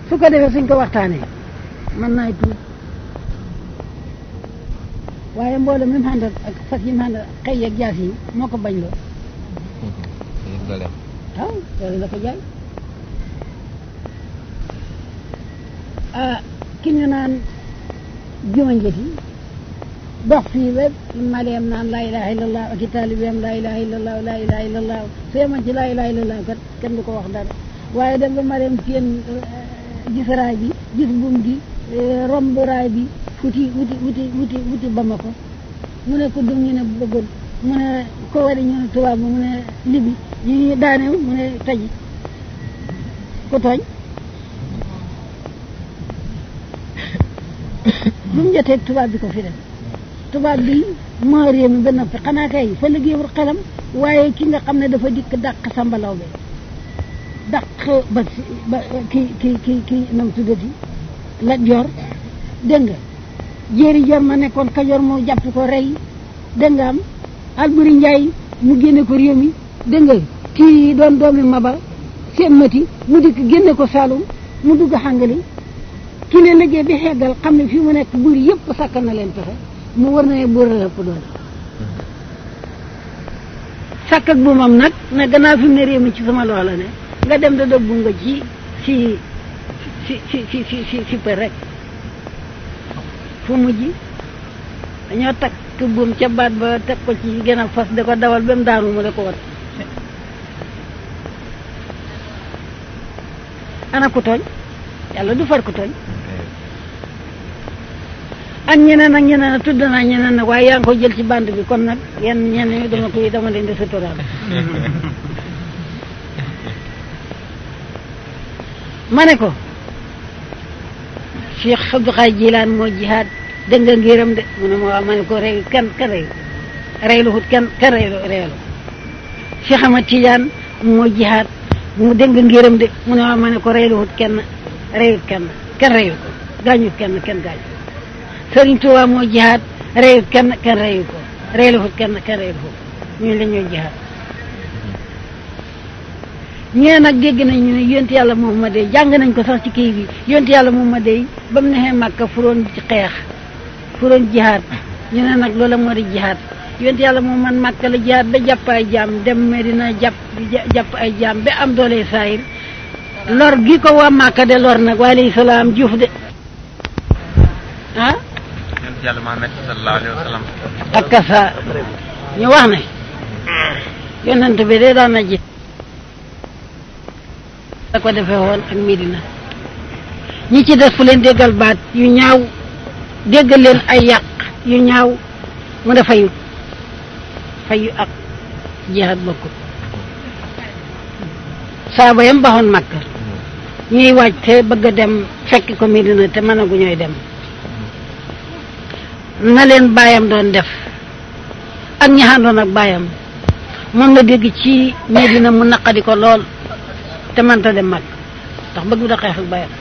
su ko defee suñ ko waxtaanee mën naay tuub waaye mbooloo mi mu àndal ak fas yi mu àndal xëy ak jaas yi moo ko bañ loo waaw loolu la ko jaay ah ki ñu naan juma njëti dox fii ba maleem naan laa ilaha illallah ak i taalibeem laa ilaha illallah laa ilaha illallah su yemoon ci laa ilaha illallah kat kenn du ko wax dara waaye dem ba maleem seen gis raay bi gis buum gi romb raay bi wuti wuti wuti wuti wuti Bamako mu ne ko dum ñu ne bëggoon mu ne ko wari ñu ne tubaab mu ne libi ñu ñu daanew mu ne taji ku tooñ bu mu jotee tubaab bi ko fi def tubaab bi moo réew mi ba noppi xanaa kay fa liggéeyul xelam waaye ki nga xam ne dafa dikk dàq sambalaw be dàq ba ba ki ki ki ki nam tuddati la jor dégg nga jéeri jor ma nekkoon kajoor moo jàpp ko rey dégg nga am Alburi Njaay mu génne ko réew mi dégg nga kii doon doomi maba seen mati mu dikk génne ko Saalum mu dugg xàngali ki ne liggéey bi xeggal xam ne fii mu nekk buur yëpp sàkkal na leen pexe mu war na ne buur la ëpp doole sàkk ak bu moom nag ne gannaaw fi mu ne réew mi ci sama loola ne nga dem da dëgg bu nga ci si si si si si si si për rek fu mujj dañoo takk buum ca baat ba teg ko ci gën a fas da ko dawal ba mu daanu mu da ko wat ana ku tooñ yàlla du far ku tooñ ak ñeneen ak ñeneen a tudd naa ñeneen nag waaye yaa ngi ko jël ci bande bi kon nag yenn ñeneen dama koy dama leen di suturaal ma ne ko Cheikh Abdou Khadre Jilaan moo jihaad dégg nga ngiram de mu ne ma waaw ma ne ko rey kenn kenn reyu reylu hut kenn kenn reylu reylu Cheikh Ahmad Tidiane moo jihaad mu dégg nga ngiram de mu ne waaw ma ne ko reylu hut kenn reyut kenn kenn reyu ko gaañut kenn kenn gaañu Sëriñ Tuubaa moo jihaad reyut kenn kenn reyu ko reylu hut kenn kenn reyu ko ñu la ñoo jihaad ñee nag dégg nañ ñu ne yonent yàlla Muhammad dey jàng nañ ko sax ci kii bi yonent yàlla Muhammad dey ba mu nexee Màkka furoon ci xeex furoon jihaad ñu ne nag loola moo di jihaad yonent yàlla Muhammad Màkka la jihaad ba jàpp ay jaam dem Medina jàpp jàpp ay jaam ba am doole saayir lor gi ko waa Màkka de lor nag wa alayhi salaam juuf de ah yonent yàlla Muhammad sallallahu alayhi wa sallam ak kasa ñu wax ne yonent bi de daan na ji da ko defee woon ak Medina ñi ci des fu leen déggal baat yu ñaaw déggal leen ay yàq yu ñaaw mu ne fayu fayu ak jihaad bokkut saaba yam baxoon Makka ñuy waaj te bëgg a dem fekk ko Medina te mënagu ñooy dem na leen baayam doon def ak ñaxandoon ak baayam moom la dégg ci Medina mu naqadi ko lool te mënta dem mag ndax bëgg da xeex ak bayam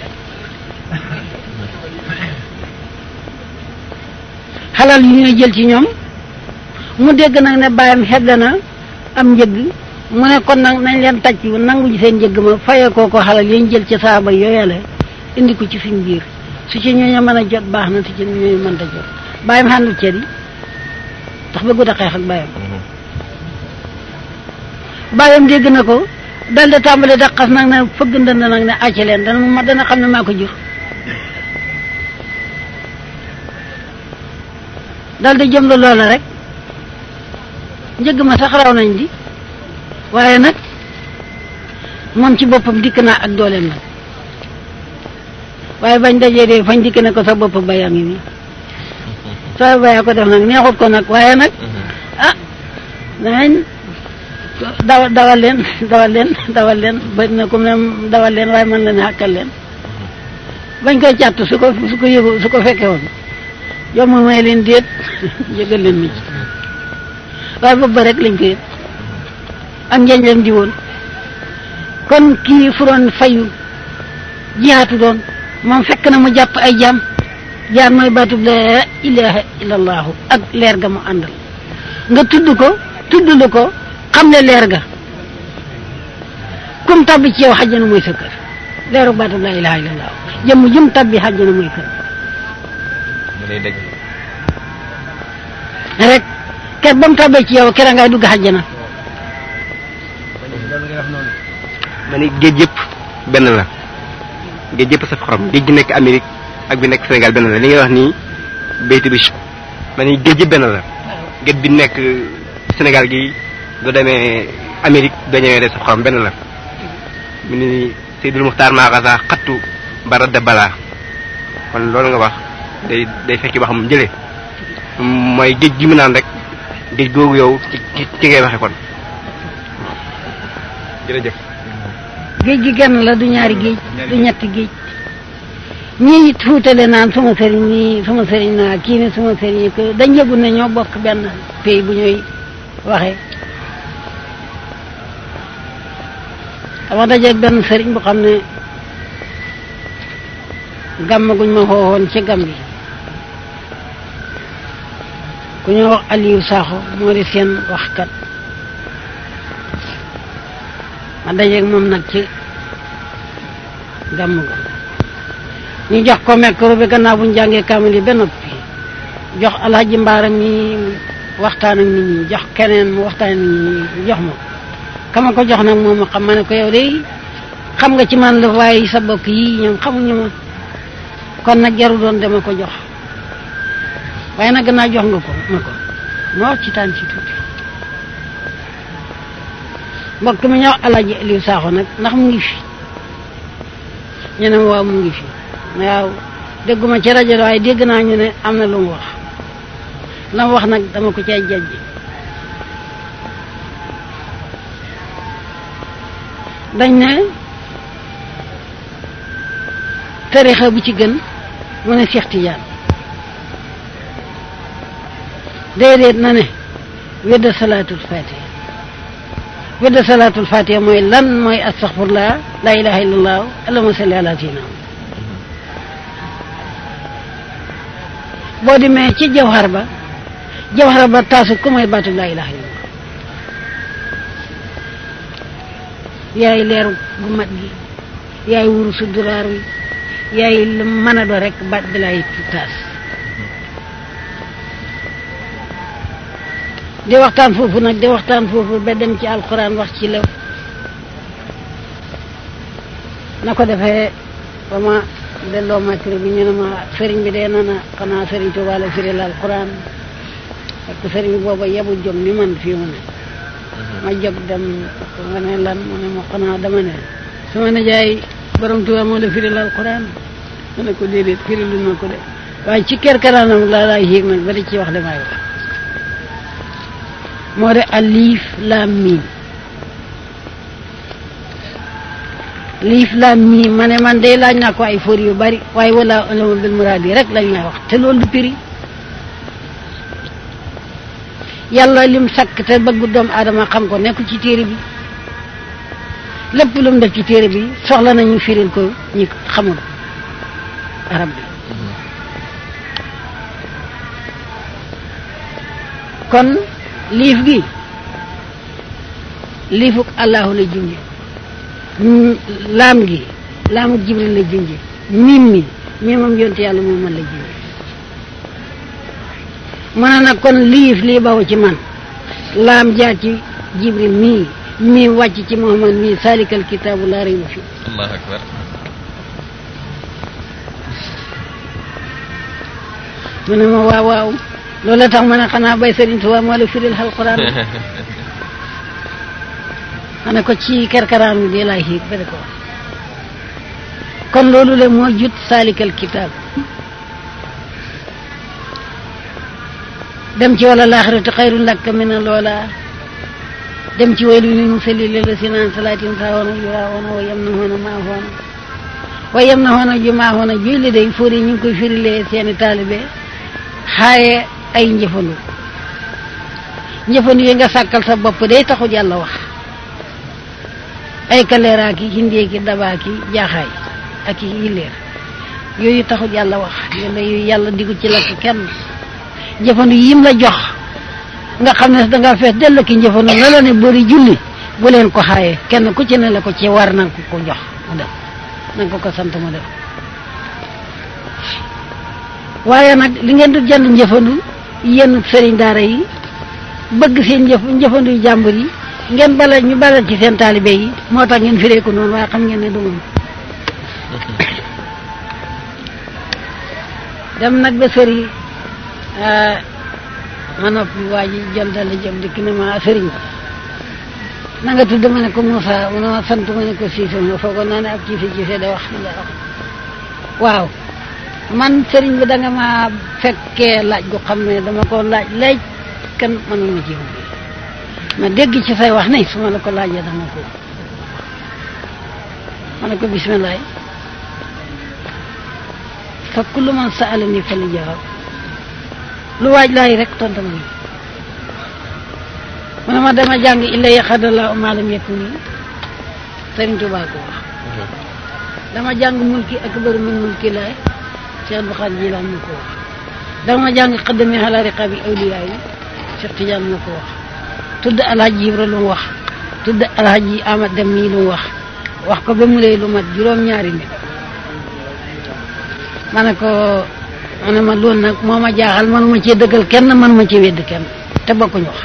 xalal yu ñuy jël ci ñoom mu dégg nag ne bayam xegg na am njëgg mu ne kon nag nañ leen tàcc nangu ci seen njëgg ma fayee koo ko xalal yañ jël ci saaba yooyale indi ko ci suñ biir su ci ñooñu mën a jot baax na su ci ñooñu mënta jot bayam xàndul cër yi ndax bëggu da xeex ak bayam bayam dégg na ko dal di tàmbali da xas nag ne fëgg ndënd nag ne acc leen dana ma dana xam ne maa ko jur dal di jëm la loola rek njëgg ma sax raw nañ di waaye nag moom ci boppam dikk naa ak dooleem nag waaye bañ dajee de fañ dikk ne ko sa bopp bayaa ngi nii sa bayaa ko def nag neexut ko nag waaye nag ah danañ dawal dawal leen dawal leen dawal leen bëri na comme ne dawal leen waaye mën la ne xàkkal leen bañ koy càtt su ko su ko yëgu su ko fekkee woon yow ma may leen déet yëgal leen ma ci waaye boobu ba rek lañ ko yëg ak njañ leen di woon kon kii furoon fayu jihaatu doon moom fekk na mu jàpp ay jaam jaar mooy baatub la ilaha illallahu ak leer ga mu àndal nga tudd ko tudd lu ko xam ne leer ga kum tabbi ci yow xajjana mooy sa kër leeru baatu laa ilaha illallah jëmm jëm tabbi xàjjana muy kër mu lay dëgg rek ker ba mu tabbee ci yow kera ngay dugg xàjjana ma ni géej yëpp benn la géej yëpp saf xorom géej gi nekk Amérique ak bi nekk Sénégal benn la li ngay wax nii béyti bi ma ni géej yëpp benn la géej bi nekk Sénégal gi du demee Amérique doo ñëwee de saf xorom benn la mu ni Seydul Muxtaar Maakasa xattu ba radda balaa kon loolu nga wax day day fekki waxam jëlee mooy géej gi mu naan rek géej googu yow ci ci ci ngay waxe kon jërëjëf géej gi genn la du ñaari géej du ñetti géej ñii it fuutale naan sama sëriñ nii sama sëriñ naa kii ne sama sëriñ ko dañ yëgul ne ñoo bokk benn pays bu ñuy waxee dama dajeeg benn sëriñ bu xam ne gàmm guñ ma xoowoon ci gàmm bi ku ñoo wax Aliou Sakho moo di seen waxkat ma dajeeg moom nag ci gàmm ga ñu jox ko micro bi gannaaw bu ñu jàngee kaamil yi ba noppi jox alhaji mbaaram mi waxtaan ak nit ñi jox keneen mu waxtaan ak nit ñi jox ma kama ko jox nag moom ma xam ma ne ko yow de xam nga ci man la waaye sa bokk yi ñoom xamuñu ma kon nag jaru doon dama ko jox waaye nag gannaaw jox nga ko ma ko ma wax ci taan ci tuuti mbokk mi ñëw alaaji Aliou Sakho nag ndax mu ngi fi ñu ne ma waaw mu ngi fi waaw dégguma ci rajo waaye dégg naa ñu ne am na lu mu wax la mu wax nag dama ko cay jajji dañ ne tarixa bu ci gën mu ne Cheikh Tidiane déedéet na ne wedda salaatul fatiha wedda salaatul fatiha mooy lan mooy astaghfirullah la ilaha illallah allahumma salli ala sayyidina boo demee ci jawhar ba jawhar ba taasu ku mooy baatu la ilaha illallah yaay leeru gu mat gi yaay wuru su duraar wi yaay lu mën a do rek baat bi lay taas di waxtaan foofu nag di waxtaan foofu ba dem ci alquran wax ci lew na ko defee ba ma delloo micro bi ñu ne ma sëriñ bi dee na na xanaa sëriñ Tuubaa la firi la alquran parce que sëriñ bi booba yebu jóg ni man fii mu ne ma jóg dem nga ne lan mu ne ma xanaa dama ne sama nijaay borom Tuubaa moo la firi la alquran ma ne ko déedéet firi lu na ko de waaye ci kerkeraanam laa laay yéeg nag ba di ci wax li may wax moo de alif laam miim liif laam miim ma ne man day laaj naa ko ay fóor yu bari waaye wala ulama bil muraad yi rek lañ may wax te loolu du piri yàlla lim sakk te bëggu doomu aadama xam ko nekku ci téere bi lépp lu mu def ci téere bi soxla nañu firil ko ñi xamul arab bi kon liif gi liifuk allahu la junje laam gi laamuk jibril la junje mim mi mimam yonte yàlla moom man la junje mën a nag kon liif lii bawu ci man laam jaar ci jibril mii mii wàcc ci muhammad mii salikal kitaabu laa rayba fi allahu akbar mu ne ma waaw waaw loolu tax ma ne xanaa bay Sëriñ Tuubaa moo la firil alquran xane ko ci kerkaraan bi dee laay xiig ba di ko wax kon loolu le moo jut salikal kitaab dem ci wala laaxiratu xayrun laka min loola dem ci waylu lil musallin lazina an salaatin saawoona yuraawoona wa yamnahoona maahoona wa yamnahoona ju maahoona juy li day fóori ñu ngi koy firilee seeni taalibe xaaye ay njëfandu njëfandu yi nga sàkkal sa bopp day taxut yàlla wax ay kaleeraa ki hindee ki dabaa ki jaaxaay ak i yilleer yooyu taxut yàlla wax yàlla yooyu yàlla diggu ci lakk kenn njëfandu yim la jox nga xam ne danga fees dell ki njëfandu la la ne bëri julli bu leen ko xaaye kenn ku ci ne la ko ci war na ko ko jox mu dem na nga ko ko sant mu def waaye nag li ngeen du jënd njëfandu yenn sëriñ daara yi bëgg seen njëf njëfandu yu jàmbur yi ngeen bala ñu balal ci seen taalibe yi moo tax ngeen firee ko noonu waaye xam ngeen ne du moom dem nag ba sëriñ ma noppi waa ji jël dala jëm dikk ne ma sëriñ na nga tudd ma ne ko Moussa mu ne ma sant ma ne ko Cissé ma foogoon naa ne ab Cissé Cissé da wax nga wax waaw man sëriñ bi da nga ma fekkee laaj gu xam ne dama ko laaj laaj kan mënuma ci ma dégg ci say wax ne su ma la ko laajee dama ko ma ne ko bismillah fa kullu man sa'alani fa li jawaab lu waaj laay rek tontu ma mu ne ma dama jàng illa yaxadallahu ma lam yakuni Sëriñ Tuubaa ko wax dama jàng mulki akbar min mulki laay Cheikh Bukhari Jilaan ma ko wax dama jàng xaddami ala riqabi awliyaa yi Cheikh Tidiane ma ko wax tudd alhaji Ibra lu mu wax tudd alhaji Amad Dem mii lu mu wax wax ko ba mu lay lu mat juróom-ñaari nit ma ne ko ma ne ma loolu nag moo ma jaaxal manuma cee dëggal kenn manuma ci wedd kenn te bokkuñu wax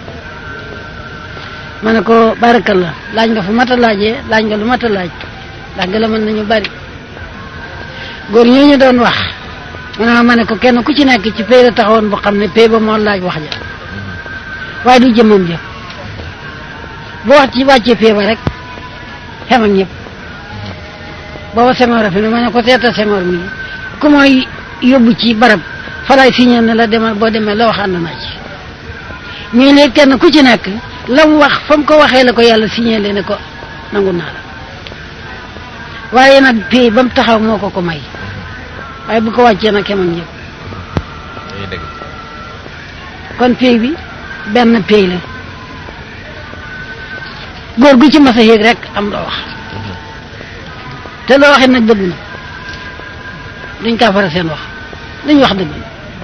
ma ne ko barakallah laaj nga fu mat a laajee laaj nga lu mat a laaj ndax nga la mën nañu bari góor ñooñu doon wax ma ne ma ne ko kenn ku ci nekk ci pay la taxawoon bu xam ne pay ba moo laaj wax ja waaye du jëmmam jëf bu wax ci wàccee pay ba rek xem ak ñëpp booba Senghor a fi ne ma ne ko seeta Senghor mi ku mooy yóbbu ci barab falaay signé ne la demal boo demee la wax ànd naa ci ñuy léegi kenn ku ci nekk la mu wax fa mu ko waxee la ko yàlla signé le ne ko nangu naa la waaye nag pay ba mu taxaw moo ko ko may waaye bu ko wàccee nag xem ak ñëpp day dëgg kon pay bi benn pay la góor gu ci mas a yéeg rek am loo wax te loo waxee nag dëgg na duñ kaa fara seen wax duñ wax dëgg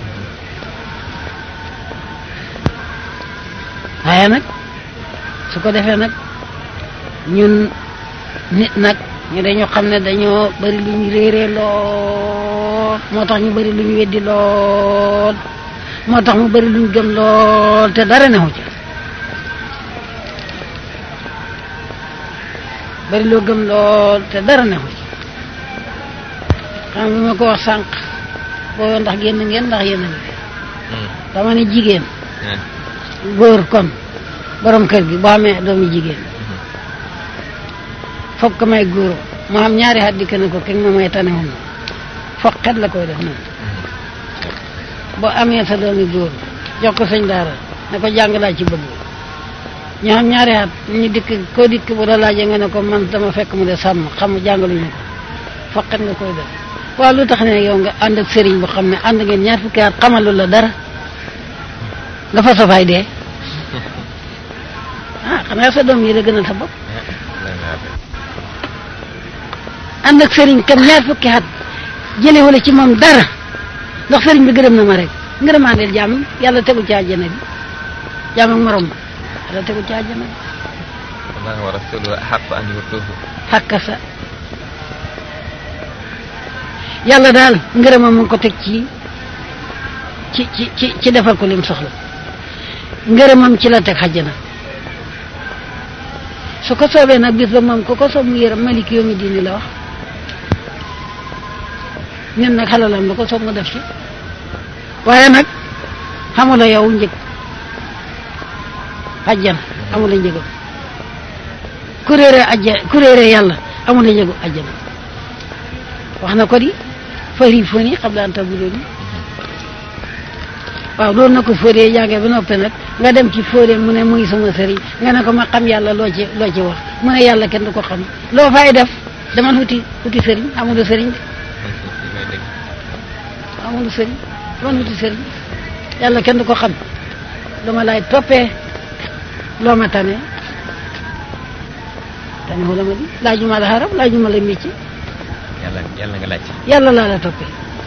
waaye nag su ko defee nag ñun nit nag ñu dañoo xam ne dañoo bari lu ñu réeree lool moo tax ñu bari lu ñu weddi lool moo tax mu bari lu ñu gëm lool te dara newu ci bari loo gëm lool te dara newu ci xam nga ma ko wax sànq booba ndax génn ngeen ndax yéen a ngi fi dama ne jigéen góor kon borom kër gi boo amee doomi jigéen foog ko may góor mu am ñaari at dikk na ko keg ma may tanewum na foog xet la koy def noonu boo amee sa doomi góor jox ko sëñ daara ne ko jàng laa ci bëgg ñu am ñaari at ñu dikk koo dikk bu la laajee nga ne ko man dama fekk mu de sàmm xam jàngaluñu ko foog xet nga koy def waaw lu tax ne yow nga ànd ak sëriñ bu xam ne ànd ngeen ñaar fukki at xamalu la dara nga fa safaay dee ah xanaa sa doom yi la gënal sa bopp ànd ak sëriñ kam ñaar fukki at jële wala ci moom dara ndax sëriñ bi gërëm na ma rek ngërëmaandeel jàmm yàlla tegu ci àjjana bi jàmm ak morom ma yàlla tegu ci àjjana bi Allah wa rasuluhu ahaqqa an yurduhu xàkka sa yàlla daal ngërëmam mu ngi ko teg ci ci ci ci ci defal ko lim soxla ngërëmam ci la teg xajjana su ko soobee nag bis ba moom ku ko soob mu yërëm malik yoomi diini la wax ñun nag xalalam la ko soob mu def ci waaye nag xamula yow njëg xajjana amula njëgam ku réere ajja ku réere yàlla amula njëgu ajjana wax na ko di fari foni xam daan tabu dooni waaw loolu na ko fóoree jàngee ba noppi nag nga dem ci fóoree mu ne muy sama sëriñ nga ne ko ma xam yàlla loo ci loo ci wax mu ne yàlla kenn du ko xam loo fay def demal wuti wuti sëriñ amulu sëriñ de day dëgg amulu sëriñ demal wuti sëriñ yàlla kenn du ko xam lu ma lay toppee loo ma tane tane wala ma di laajuma la xaram laajuma la métier yàlla yàlla nga laaj yàlla laa la toppee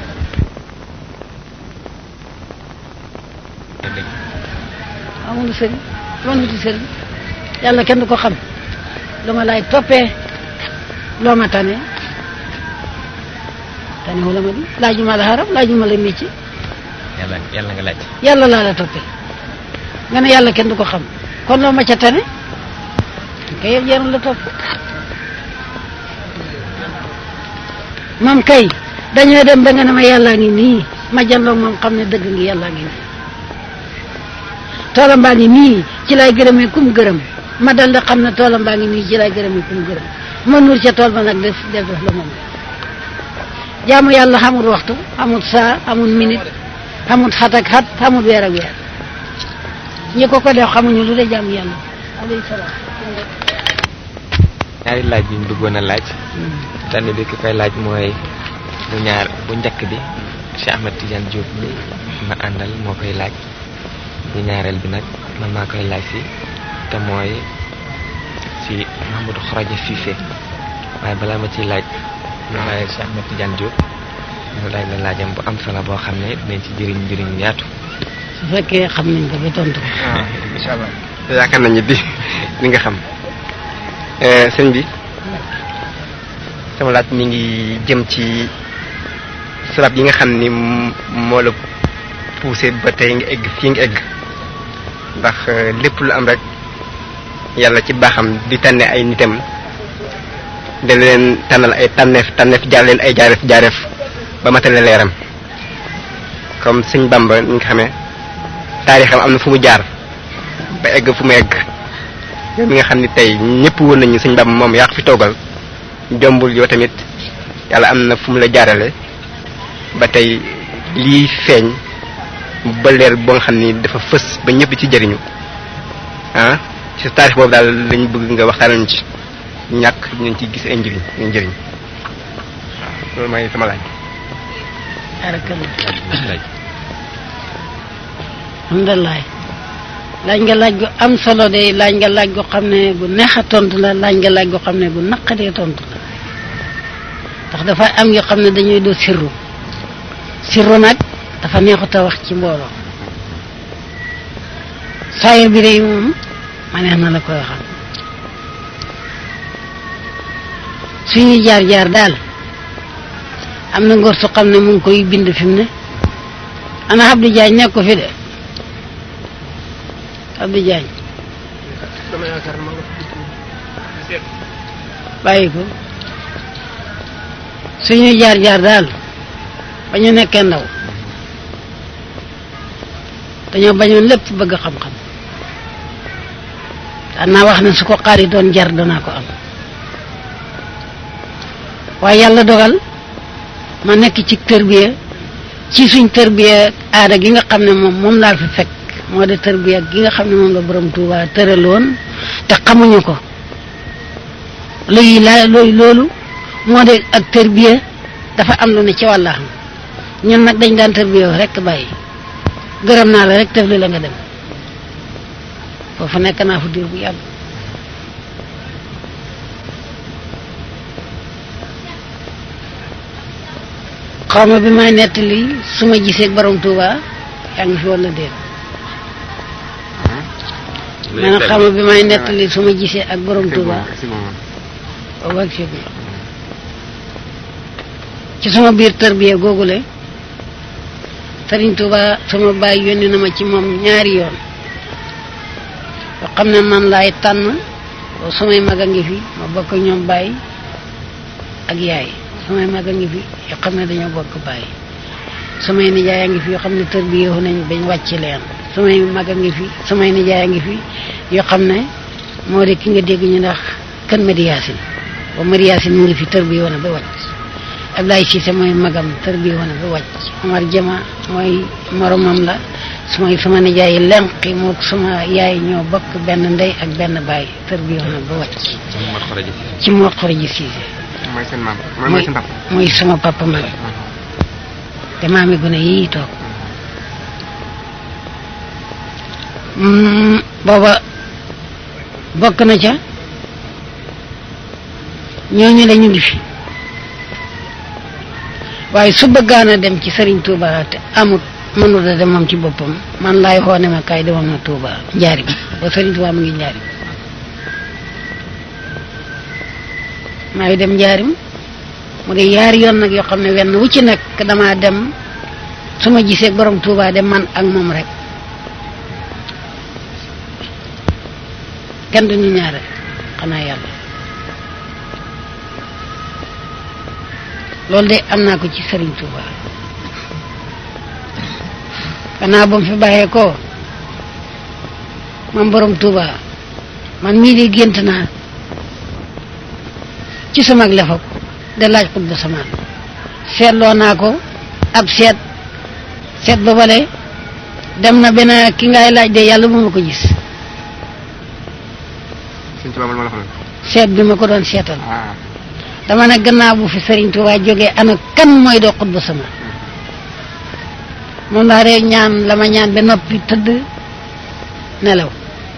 day dëgg amul sëriñ loolu wuti sëriñ yàlla kenn du ko xam lu ma lay toppee loo ma tane tanewu la ma di laajuma la xarab laajuma la métier yàlla yàlla nga laaj yàlla laa la toppee nga ne yàlla kenn du ko xam kon loo ma ca tane kay yëpp jarul la topp moom kay dañoo dem ba nga ne ma yàllaa ngi nii ma janloog moom xam ne dëgg ngi yàllaa ngi nii toolam baa ngi nii ci lay gërëmee kum gërëm ma dal di xam ne toolam baa ngi nii ci lay gërëmee kum gërëm ma nuur ca tool ba nag des des def la moom jaamu yàlla xamul waxtu xamul saa xamul minute xamul xat ak xat xamul weer ak weer ñi ko ko def xamuñu lu de jaamu yàlla alayhi salaam ñaari laaj yi ñu bëggoon a laaj tànn bi ki koy laaj mooy bu ñaar bu njëkk bi Cheikh Ahmed Tidiane Diop bi ma àndal moo koy laaj bu ñaareel bi nag man maa koy laaj si te mooy si Mahamadou Kharaja Cissé waaye balaa ma ciy laaj ma bàyyi Cheikh Ahmed Tidiane Diop mu laaj la laajam bu am solo boo xam ne dinañ ci jëriñ njëriñ yaatu su fekkee xam nañ ko ba tontu ko waaw incha allah yaakaar nañu di li nga xam sëñ bi sama laaj mi ngi jëm ci sabab yi nga xam ni m- moo la poussé ba tey nga egg fii nga egg ndax lépp lu am rek yàlla ci baaxam di tànne ay nitam da leen tànnal ay tànneef tànneef jaar leen ay jaareef jaareef ba matale leeram comme sëñ Bamba ni nga xamee taarixam am na fu mu jaar ba egg fu mu egg yow mi nga xam ni tey ñëpp woon nañu sëñ Bamba moom yaa ko fi toogal jombul yow tamit yàlla am na fu mu la jaarale ba tey lii feeñ ba leer boo nga xam ni dafa fës ba ñëpp ci jëriñu ah ci taarix boobu daal lañ bëgg nga waxtaanal ci ñàkk ñu ci gis ay njëriñ ay njëriñ waaw loolu mooy sama laaj. barakallah laaj alhamdulilah laaj nga laaj gu am solo de laaj nga laaj gu xam ne gu neex a tontu la laaj nga laaj gu xam ne gu naqadee tontu la ndax dafa am yoo xam ne dañuy do sirru sirru nag dafa neexut a wax ci mbooloo saayir bi de moom ma neex na la koy waxal suñuy jaar jaar daal am na ngor su xam ne mu ngi koy bind fi mu ne ana Abdou Diagne nekk ko fi de Abdou Diagne bàyyi ko suñuy jaar jaar daal ba ñu nekkee ndaw dañoo bañoon lépp bëgg xam-xam daan naa wax ne su ko xaar yi doon jar danaa ko am waaye yàlla dogal ma nekk ci tërbiya ci suñ tërbiya aada gi nga xam ne moom moom laa fi fekk moo de tërbiya gi nga xam ne moom la borom Tuuba tëraloon te xamuñu ko léegi laa looy loolu moo de ak tërbiya dafa am lu ne ci wàllaxam ñun nag dañ daan tërbiya rek bàyyi gërëm naa la rek def li la nga dem foofu nekk naa fu diir bu yàgg xaw ma bi may nettali su ma gisee borom Touba yaa ngi fi wala déet maanaam xaw ma bi may nettali su ma gisee ak borom Touba boobu ak fii ci sama biir tërbiya googule Sëriñ Touba sama baay yónni na ma ci moom ñaari yoon yoo xam ne man laay tànn boo samay mag a ngi fi ma bokk ñoom baay ak yaay samay mag a ngi fi yoo xam ne dañoo bokk bàyyi samay nijaay a ngi fi yoo xam ne tër bi yow nañ bañ wàcc leen samay mag a ngi fi samay nijaay a ngi fi yoo xam ne moo de ki nga dégg ñu ndax kan Madi Yaasin ba Madi Yaasin mu ngi fi tër bi yow na ba wàcc Ablaye Cissé mooy magam tër bi yow na ba wàcc Omar Jama mooy moromam la sumay sama nijaay yi lenqi moo sama yaay ñoo bokk benn ndey ak benn baay tër bi yow na ba wàcc Mor Kharaja Cissé ci moo xoroji Cissé mooy seen maam mooy seen papa. mooy sama papa man te maami gune yii toog Mm, booba bokk na ca ñooñu la ñu ngi fi waaye su bëggaan a dem ci Serigne Touba te amut mënut a dem moom ci boppam man laay xoone ma kaay demoon na Touba njaarim ba Serigne Touba mu ngi njaarim maa ngi dem njaarim mu de yaari yoon nag yoo xam ne wenn wu ci nekk damaa dem su ma gisee borom Touba de man ak moom rek kenn duñu ñaare xanaa yàlla loolu de am naa ko ci Serigne Touba gannaaw ba mu fi bàyyee ko man borom Touba man mii di gént naa ci sama lefak de laaj xut ba samaan seetloo naa ko ab seet seet ba bale dem na benn ki ngay laaj de yàlla bu ma ko gis Sëñ Tuubaa man ma la xam seet bi ma ko doon seetal ah dama ne gannaaw bu fi Serigne Touba jógee ana kan mooy doo xut ba samaan moom laa rek ñaan la ma ñaan ba noppi tëdd nelaw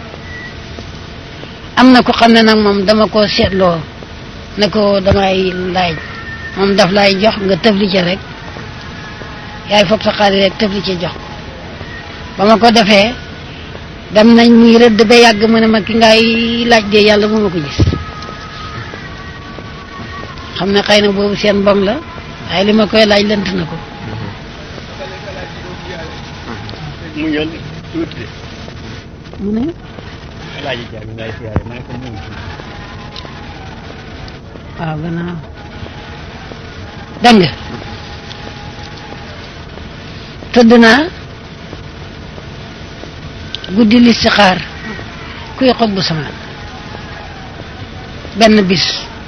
am na ko xam ne nag moom dama ko seetloo ne ko damay laaj moom daf lay jox nga tëfli ca rek yaay fopp sa xaalis rek tëfli ca jox ko ba ma ko defee dem nañ muy rëdd ba yàgg mu ne ma ki ngay laaj de yàlla bu ma ko gis xam ne xëy na boobu seen mbong la waaye li ma koy laaj lënt na ko mu ñëw tuuti de mu ne alaaji jaabi ngay siyaare ma ne ko mu ngi waaw gannaaw dégg nga tëdd naa guddi listixaar kuy xob bu samaan benn bis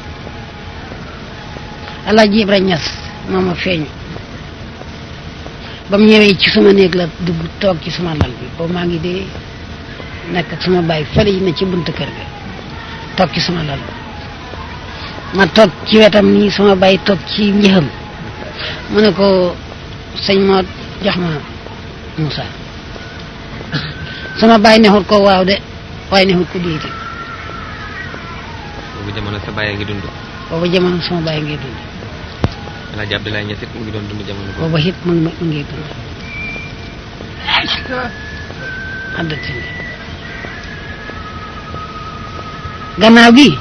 alaaji Ibra Ñas moo ma feeñu ba mu ñëwee ci suma néeg la dugg toog ci suma lal bi boobu maa ngi dee nekk ak suma baay fële yi ne ci buntu kër ga toog ci suma lal ma toog ci wetam nii sama baay toog ci njëxam mu ne ko sëñ moo jox ma Moussa sama baay nexut ko waaw de waaye nexut ko déeti boobu jamono sa bàyyi ngi dund booba jamono sama baay ngi dund Alaaji Abdoulaye Niass it mu ngi doon dund jamono boobu booba it mu ngi mu ngi dund àddati gannaaw gi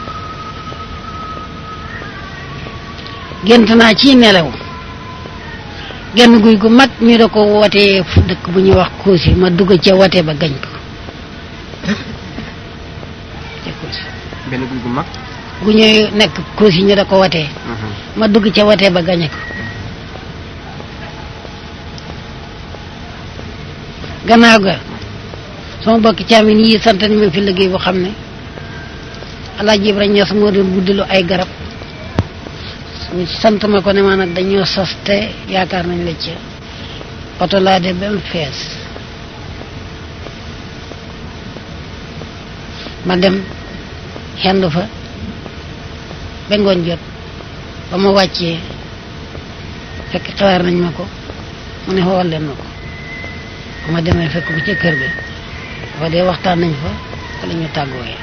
gént naa ci nelaw genn guy gu mag ñu da ko wootee fu dëkk bu ñuy wax Koosi ma dugg ca wote ba gañ ko ca Koosi benn guy gu mag gu ñuy nekk Koosi ñu da ko wotee ma dugg ca wote ba gañe ko gannaaw ga sama bokki caamin yi sant ni ma fi liggéey bu xam ne Alaaji Ibra Ñas moo doon buddilu ay garab ñu sant ma ko ne ma nag dañoo sos te yaakaar nañ la ci oto laa de ba mu fees ma dem xendu fa ba ngoon jot ba ma wàccee fekk xawaar nañ ma ko mu ne xool leen ma ko ba ma demee fekk ko ca kër ga dafa dee waxtaan nañ fa fa la ñu tàggooyee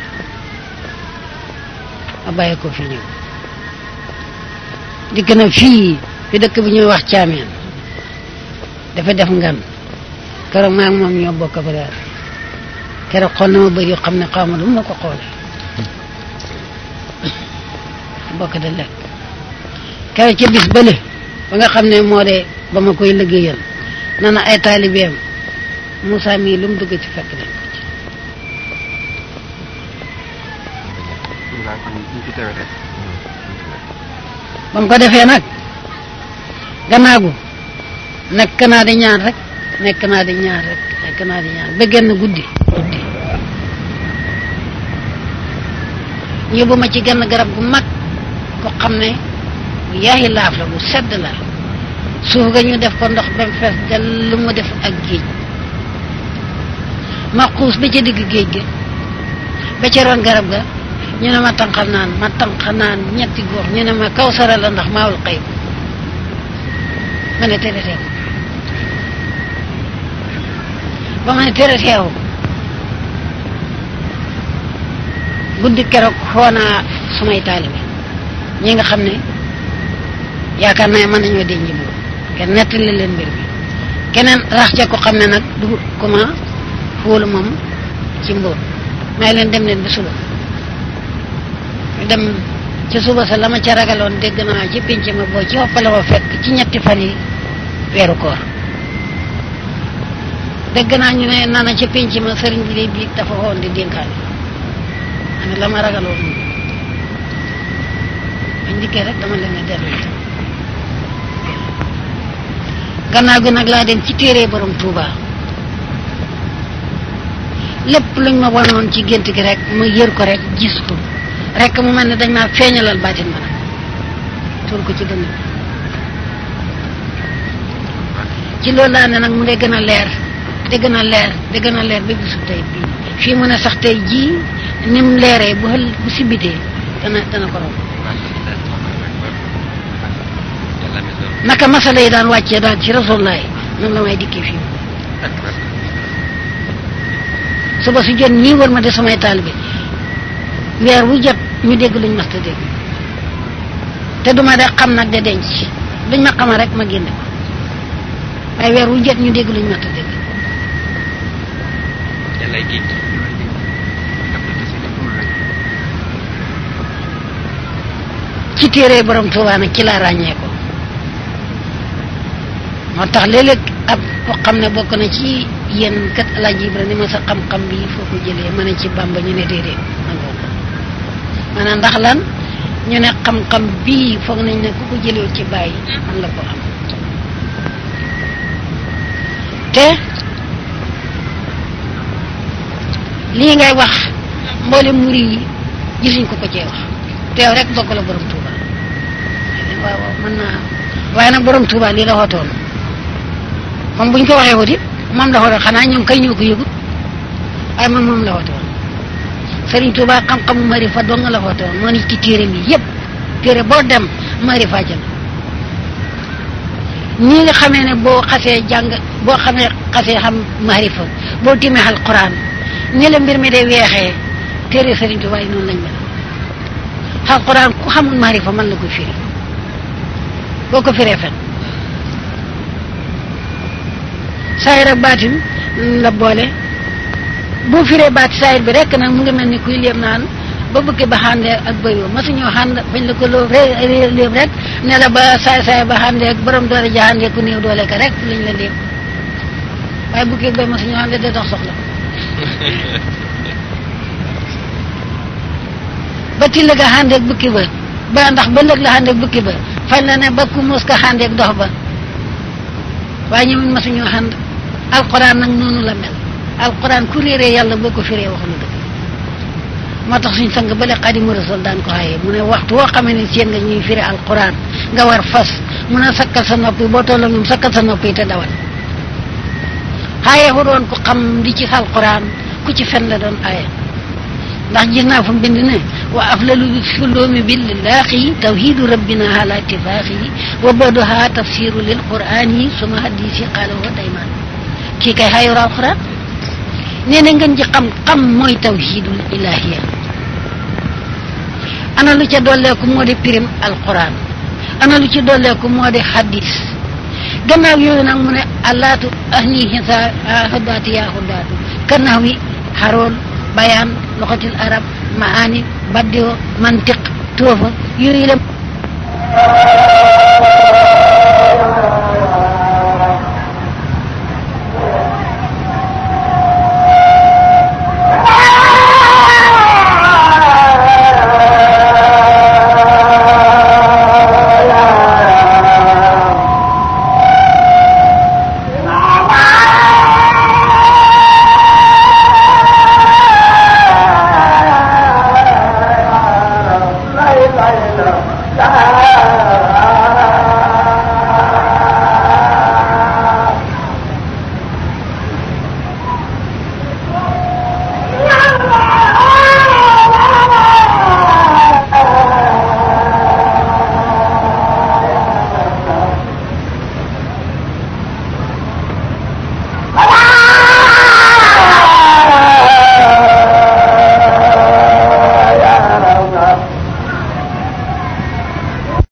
ma bàyyi ko fi ñëw dikk na fii fi dëkk bi ñuy wax caameen dafa def ngan keroog maa ngi moom ñoo bokk ba daal keroog xool na ma bëri yoo xam ne xaw ma lu ma ko xoolee bokk de lekk keroog ca bis bële ba nga xam ne moo de ba ma koy liggéeyal na na ay taalibeem Moussa mii lu mu dugg ci fekk nañ ko ci waaw kon ñu fi teewee rek ba mu ko defee nag gannaagu nekk naa di ñaan rek nekk naa di ñaan rek nekk naa di ñaan ba genn guddi guddi ñu yóbbu ma ci genn garab gu mag ko xam ne bu yaayi laaf la bu sedd la suuf ga ñu def ko ndox ba mu fees del lu mu def ak géej ma xuus ba ca digg géej ga ba ca ron garab ga ñu ne ma tànqal naan ma tànq naan ñetti góor ñu ne ma kaw sara la ndax maawul xëy ma ne tere teew ba ma ne tere teew guddi keroog xoo naa sumay taalibe ñi nga xam ne yaakaar naa mën nañoo denc moom kenn nettali leen mbir mi keneen rax ca ko xam ne nag du comment fóolu moom ci mbóot may leen dem leen ba suba ñu dem ci suba sa la ma ca ragaloon dégg naa ci pinc ma boo ci hoppale ma fekk ci ñetti fan yi weeru koor dégg naa ñu ne nana ca pinc ma sëriñ bi de biig dafa woon di dénkaane ma ne la ma ragaloon moom bañ dikkee rek dama leen a dellu itam gannaaw gi nag laa dem ci téere borom Touba lépp luñ ma wanoon ci gént gi rek ma yër ko rek gis ko rek mu mel ne dañ maa feeñalal baatin ma nag tur ko ci dënn bi ci loolu laa ne nag mu dee gën a leer di gën a leer di gën a leer ba bisu tey bii fii mu ne sax tey jii ni mu leeree bu xël bu sibitee dana dana ko romb naka masala yi daan wàccee daal ci rasulullah noonu la may dikkee fii suba su jot ñii war ma de samay taalibe weer wu jot ñu dégg luñ mas ta dégg te duma de xam nag de denc luñ ma xamal rek ma génne ko waaye weer wu jot ñu dégg luñ mas ta dégg yàlla géej ci téere borom Tuubaa nag ci laa ràññee ko moo tax léeg-léeg ab ko xam ne bokk na ci yéen kat Alaaji Ibra ni ma sa xam-xam bi foo ko jëlee ma ne ci Bàmba ñu ne déedéet nangoo ko maanaam ndax lan ñu ne xam-xam bii foog nañ ne ku ko jëlee ci bàyyi man la ko am te lii ngay wax mboolem muri yi gisuñ ko ko cee wax teew rek bokk la borom Touba waaw waaw mën naa waaye nag borom Touba lii la xootoon moom buñ ko waxee wuti moom la xootoon xanaa ñoom kay ñoo ko yëgut waaye moom moom la xootoon Serigne Touba xam-xamu marifa dong la xootoon moo ni ci téere mi yëpp téere boo dem marifa jël ñii nga xamee ne boo xasee jàng boo xamee xasee xam marifa boo timee alquran ni la mbir mi day weexee téere Serigne Touba yi noonu lañ mel alquran ku xamul marifa man la koy firi boo ko firee fen saayir ak baatin la boole boo firee baati saayir bi rek nag mu ngi mel ni kuy léem naan ba bëgg ba xàndee ak bëyoo masu ñoo xànd bañ la ko loo ré léem rek ne la ba saay saay ba xàndee ak borom doole ja xàndee ku néew doole ka rek lañ la léem waaye bukki bay masu ñoo xàndee da dox soxla ba till ga xàndeeg bukki ba ba ndax ba lëg la xàndeeg bukki ba fañ la ne ba ku mos ka xàndeeg dox ba waaye ñoom masuñoo xànd alquran nag noonu la mel alquran ku réeree yàlla boo ko firee wax na dëgg moo tax suñ sang bale xadimu rasul daan ko xaye mu ne waxtu woo xamee ne seen nga ñuy firi alquran nga war fas mun a sakkal sa noppi boo tolloo ñoom sakkal sa noppi te dawal xaye wu doon ko xam di ci alquran ku ci fen la doon aaye ndax gis naa fu mu bind ne wa aflalu suloomi billaahi tawhidu rabbina ala ittifaaqihi wa badoha tafsiru lil qur'ani suma hadisi qaala wa dayman kii kay xayoru alquran nee na ngeen ji xam xam mooy tawhidul ilahiya ana lu ca dolleeku moo di pirim alquran ana lu ci dolleeku moo di hadis gannaaw yooyu nag mu ne allaatu ahni hisa hudaati yaa hudaatu kannax wi xaroon bayaan loxatil arab maani baddio mantiq toofa yooyu la